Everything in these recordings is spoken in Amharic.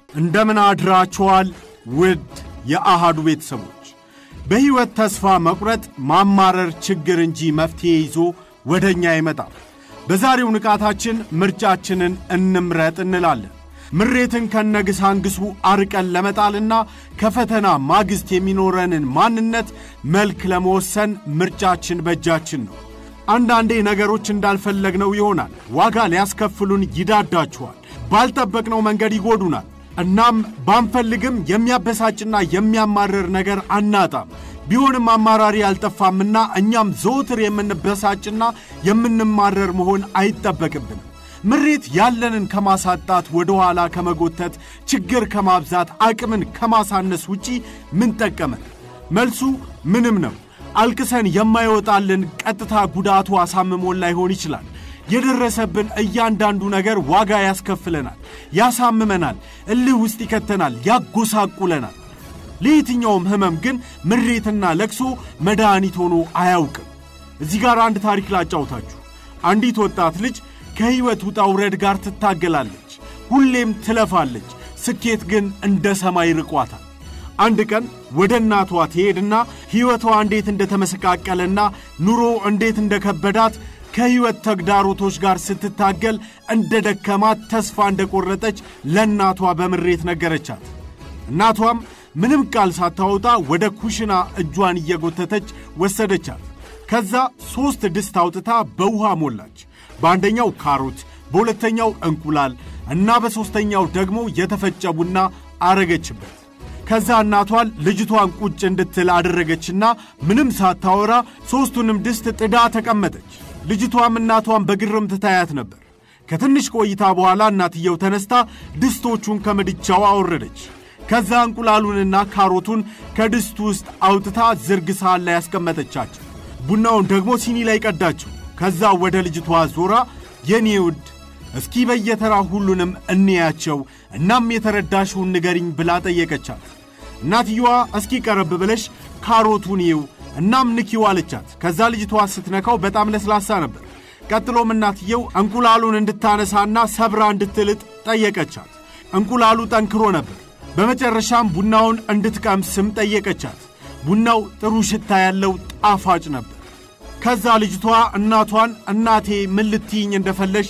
እንደምን አድራችኋል ውድ የአሃዱ ቤተሰቦች። በሕይወት ተስፋ መቁረጥ ማማረር ችግር እንጂ መፍትሔ ይዞ ወደ እኛ ይመጣል። በዛሬው ንቃታችን ምርጫችንን እንምረጥ እንላለን። ምሬትን ከነግሳንግሱ አርቀን ለመጣልና ከፈተና ማግስት የሚኖረንን ማንነት መልክ ለመወሰን ምርጫችን በእጃችን ነው። አንዳንዴ ነገሮች እንዳልፈለግነው ይሆናል። ዋጋ ሊያስከፍሉን ይዳዳችኋል። ባልጠበቅነው መንገድ ይጎዱናል። እናም ባንፈልግም የሚያበሳጭና የሚያማርር ነገር አናጣም። ቢሆንም አማራሪ አልጠፋምና እኛም ዘወትር የምንበሳጭና የምንማረር መሆን አይጠበቅብንም። ምሬት ያለንን ከማሳጣት ወደ ኋላ ከመጎተት ችግር ከማብዛት አቅምን ከማሳነስ ውጪ ምን ጠቀመን? መልሱ ምንም ነው። አልቅሰን የማይወጣልን ቀጥታ ጉዳቱ አሳምሞን ላይሆን ይችላል። የደረሰብን እያንዳንዱ ነገር ዋጋ ያስከፍለናል፣ ያሳምመናል፣ እልህ ውስጥ ይከተናል፣ ያጎሳቁለናል። ለየትኛውም ሕመም ግን ምሬትና ለቅሶ መድኃኒት ሆኖ አያውቅም። እዚህ ጋር አንድ ታሪክ ላጫውታችሁ። አንዲት ወጣት ልጅ ከሕይወት ውጣ ውረድ ጋር ትታገላለች። ሁሌም ትለፋለች። ስኬት ግን እንደ ሰማይ ርቋታል። አንድ ቀን ወደ እናቷ ትሄድና ሕይወቷ እንዴት እንደተመሰቃቀለና ኑሮ እንዴት እንደከበዳት ከሕይወት ተግዳሮቶች ጋር ስትታገል እንደ ደከማት ተስፋ እንደቆረጠች ለእናቷ በምሬት ነገረቻት። እናቷም ምንም ቃል ሳታወጣ ወደ ኩሽና እጇን እየጎተተች ወሰደቻት። ከዛ ሦስት ድስት አውጥታ በውሃ ሞላች። በአንደኛው ካሮት፣ በሁለተኛው እንቁላል እና በሦስተኛው ደግሞ የተፈጨ ቡና አረገችበት። ከዛ እናቷን ልጅቷን ቁጭ እንድትል አደረገችና ምንም ሳታወራ ሦስቱንም ድስት ጥዳ ተቀመጠች። ልጅቷም እናቷን በግርምት ታያት ነበር። ከትንሽ ቆይታ በኋላ እናትየው ተነስታ ድስቶቹን ከምድጃው አወረደች። ከዛ እንቁላሉንና ካሮቱን ከድስቱ ውስጥ አውጥታ ዝርግ ሳህን ላይ ያስቀመጠቻቸው። ቡናውን ደግሞ ሲኒ ላይ ቀዳችው። ከዛ ወደ ልጅቷ ዞራ የኔ ውድ እስኪ በየተራ ሁሉንም እንያቸው፣ እናም የተረዳሽውን ንገሪኝ ብላ ጠየቀቻት። እናትየዋ እስኪ ቀረብ ብለሽ ካሮቱን ይው እናም ንኪው አለቻት። ከዛ ልጅቷ ስትነካው በጣም ለስላሳ ነበር። ቀጥሎም እናትየው እንቁላሉን እንድታነሳና ሰብራ እንድትልጥ ጠየቀቻት። እንቁላሉ ጠንክሮ ነበር። በመጨረሻም ቡናውን እንድትቀምስም ጠየቀቻት። ቡናው ጥሩ ሽታ ያለው ጣፋጭ ነበር። ከዛ ልጅቷ እናቷን እናቴ ምን ልትይኝ እንደፈለሽ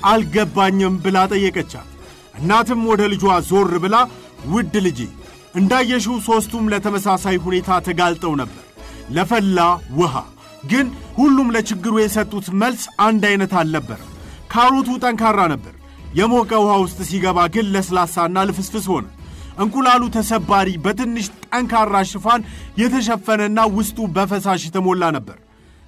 አልገባኝም ብላ ጠየቀቻት። እናትም ወደ ልጇ ዞር ብላ ውድ ልጄ እንዳየሽው ሦስቱም ለተመሳሳይ ሁኔታ ተጋልጠው ነበር ለፈላ ውሃ። ግን ሁሉም ለችግሩ የሰጡት መልስ አንድ አይነት አልነበረም። ካሮቱ ጠንካራ ነበር። የሞቀ ውሃ ውስጥ ሲገባ ግን ለስላሳና ልፍስፍስ ሆነ። እንቁላሉ ተሰባሪ፣ በትንሽ ጠንካራ ሽፋን የተሸፈነና ውስጡ በፈሳሽ የተሞላ ነበር።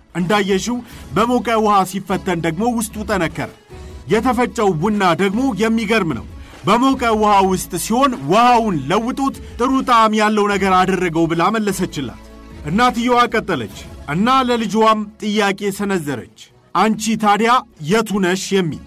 እንዳየሽው በሞቀ ውሃ ሲፈተን ደግሞ ውስጡ ጠነከረ። የተፈጨው ቡና ደግሞ የሚገርም ነው። በሞቀ ውሃ ውስጥ ሲሆን ውሃውን ለውጦት ጥሩ ጣዕም ያለው ነገር አደረገው ብላ መለሰችላት። እናትየዋ ቀጠለች እና ለልጅዋም ጥያቄ ሰነዘረች። አንቺ ታዲያ የቱ ነሽ የሚል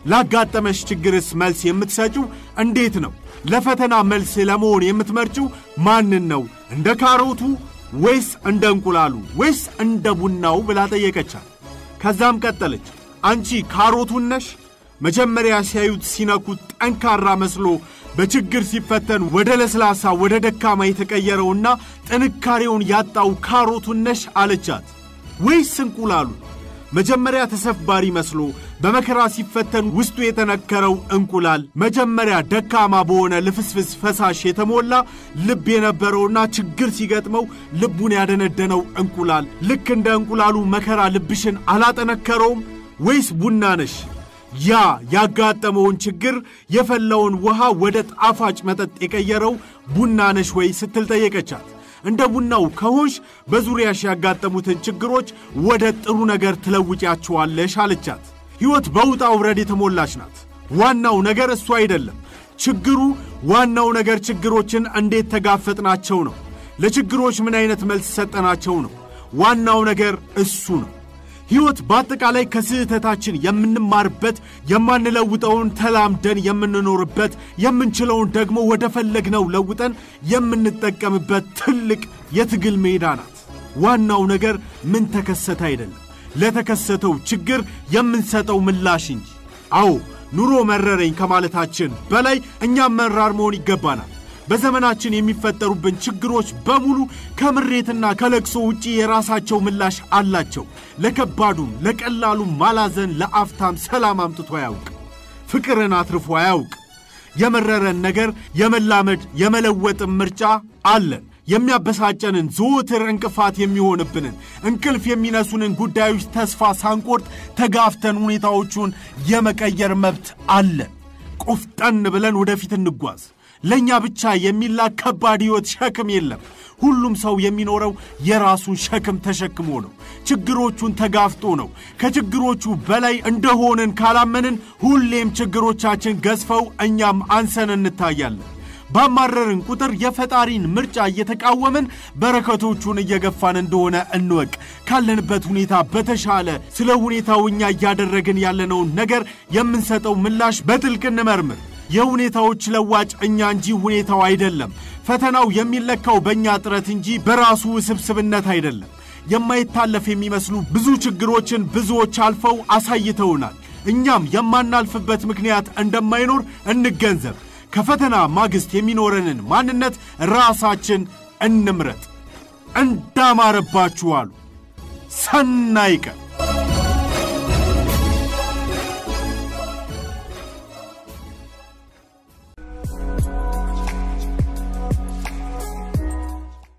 ላጋጠመሽ ችግርስ መልስ የምትሰጪው እንዴት ነው? ለፈተና መልስ ለመሆን የምትመርጪው ማንን ነው? እንደ ካሮቱ ወይስ እንደ እንቁላሉ ወይስ እንደ ቡናው ብላ ጠየቀቻት። ከዛም ቀጠለች አንቺ ካሮቱን ነሽ? መጀመሪያ ሲያዩት ሲነኩት ጠንካራ መስሎ በችግር ሲፈተን ወደ ለስላሳ ወደ ደካማ የተቀየረውና ጥንካሬውን ያጣው ካሮቱን ነሽ አለቻት። ወይስ እንቁላሉ? መጀመሪያ ተሰባሪ መስሎ በመከራ ሲፈተን ውስጡ የተነከረው እንቁላል መጀመሪያ ደካማ በሆነ ልፍስፍስ ፈሳሽ የተሞላ ልብ የነበረውና ችግር ሲገጥመው ልቡን ያደነደነው እንቁላል ልክ እንደ እንቁላሉ መከራ ልብሽን አላጠነከረውም? ወይስ ቡና ነሽ? ያ ያጋጠመውን ችግር የፈላውን ውሃ ወደ ጣፋጭ መጠጥ የቀየረው ቡና ነሽ ወይ ስትል ጠየቀቻት። እንደ ቡናው ከሆንሽ በዙሪያሽ ያጋጠሙትን ችግሮች ወደ ጥሩ ነገር ትለውጫቸዋለሽ አለቻት። ሕይወት በውጣ ውረድ የተሞላች ናት። ዋናው ነገር እሱ አይደለም ችግሩ። ዋናው ነገር ችግሮችን እንዴት ተጋፈጥናቸው ነው። ለችግሮች ምን አይነት መልስ ሰጠናቸው ነው። ዋናው ነገር እሱ ነው። ሕይወት በአጠቃላይ ከስህተታችን የምንማርበት የማንለውጠውን ተላምደን የምንኖርበት የምንችለውን ደግሞ ወደ ፈለግነው ለውጠን የምንጠቀምበት ትልቅ የትግል ሜዳ ናት። ዋናው ነገር ምን ተከሰተ አይደለም፣ ለተከሰተው ችግር የምንሰጠው ምላሽ እንጂ። አዎ ኑሮ መረረኝ ከማለታችን በላይ እኛም መራር መሆን ይገባናል። በዘመናችን የሚፈጠሩብን ችግሮች በሙሉ ከምሬትና ከለቅሶ ውጪ የራሳቸው ምላሽ አላቸው። ለከባዱም ለቀላሉም ማላዘን ለአፍታም ሰላም አምጥቶ አያውቅ፣ ፍቅርን አትርፎ አያውቅ። የመረረን ነገር የመላመድ የመለወጥም ምርጫ አለን። የሚያበሳጨንን ዘወትር እንቅፋት የሚሆንብንን እንቅልፍ የሚነሱንን ጉዳዮች ተስፋ ሳንቆርጥ ተጋፍተን ሁኔታዎቹን የመቀየር መብት አለን። ቆፍጠን ብለን ወደፊት እንጓዝ። ለእኛ ብቻ የሚላክ ከባድ ሕይወት ሸክም የለም። ሁሉም ሰው የሚኖረው የራሱን ሸክም ተሸክሞ ነው። ችግሮቹን ተጋፍጦ ነው። ከችግሮቹ በላይ እንደሆንን ካላመንን ሁሌም ችግሮቻችን ገዝፈው እኛም አንሰን እንታያለን። ባማረርን ቁጥር የፈጣሪን ምርጫ እየተቃወምን በረከቶቹን እየገፋን እንደሆነ እንወቅ። ካለንበት ሁኔታ በተሻለ ስለ ሁኔታው እኛ እያደረግን ያለነውን ነገር የምንሰጠው ምላሽ በጥልቅ እንመርምር። የሁኔታዎች ለዋጭ እኛ እንጂ ሁኔታው አይደለም። ፈተናው የሚለካው በእኛ ጥረት እንጂ በራሱ ውስብስብነት አይደለም። የማይታለፍ የሚመስሉ ብዙ ችግሮችን ብዙዎች አልፈው አሳይተውናል። እኛም የማናልፍበት ምክንያት እንደማይኖር እንገንዘብ። ከፈተና ማግስት የሚኖረንን ማንነት ራሳችን እንምረጥ። እንዳማረባችሁ አሉ። ሰናይ ቀን